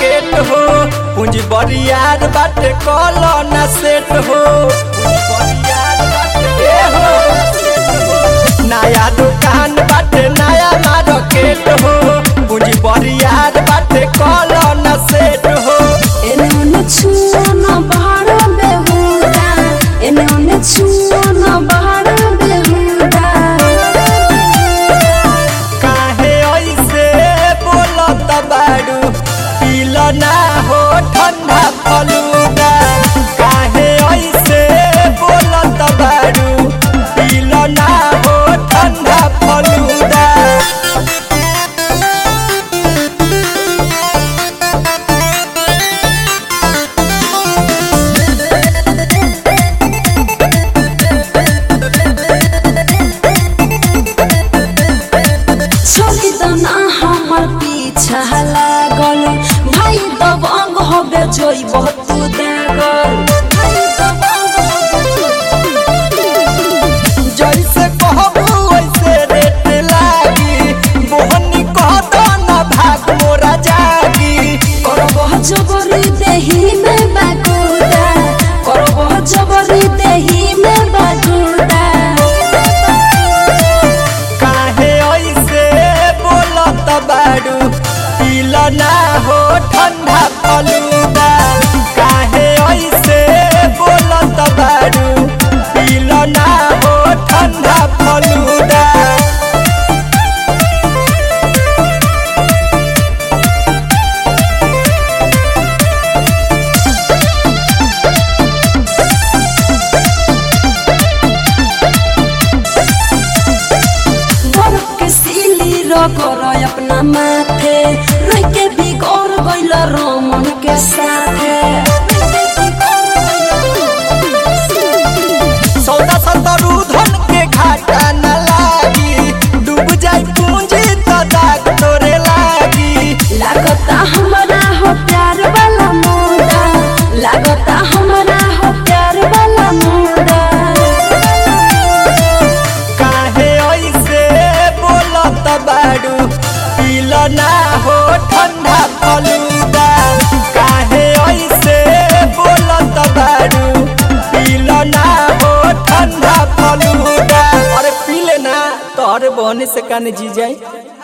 rocket हो पूंजी बरियार बाटे कॉलो ना सेट हो पूंजी बरियार बाटे ए हो नया दुकान बाटे नया मार्केट हो पूंजी बरियार बाटे कॉलो ना सेट हो एने ओने छुओ न बहार बेहुदा एने ओने छुओ न बहार बेहुदा काहे ऐसे बोलत बाड़ू पील ना हो ठंडा फलूदा काहे ऐसे बोलत बाड़ू पील ना हो ठंडा फलूदा छोड़ी दो ना हमर पीछा लागल भाई तब अंग होबे जोई बहुत दागल भाई तब अंग होबे जोई जैसे कहबू वैसे रेट लागी मोहनी कह दो ना भाग मोरा जागी करबह जबरी देही में बागुदा करबह जबरी देही में बागुदा काहे ऐसे बोलत बाड़ू पील ना हो ठंडा फलूदा काहे ऐसे बोलत बाड़ू पील ना हो ठंडा फलूदा बर्फ के सीली रगर अपना माथे रह के बिगड़ गइल रमन के साथे सौदा सतरू धन के घाटा न लागी डूब जाई पूंजी तो दाग तोरे लागी लागता हमरा हो प्यार वाला मुदा लागता हमरा हो प्यार वाला मुदा काहे ऐसे बोलत बाड़ू पील ना हो ठंडा फलूदा काहे ऐसे बोलत बाड़ू पील ना हो ठंडा फलूदा अरे पीले ना तोहरे बहने से काने जी जाई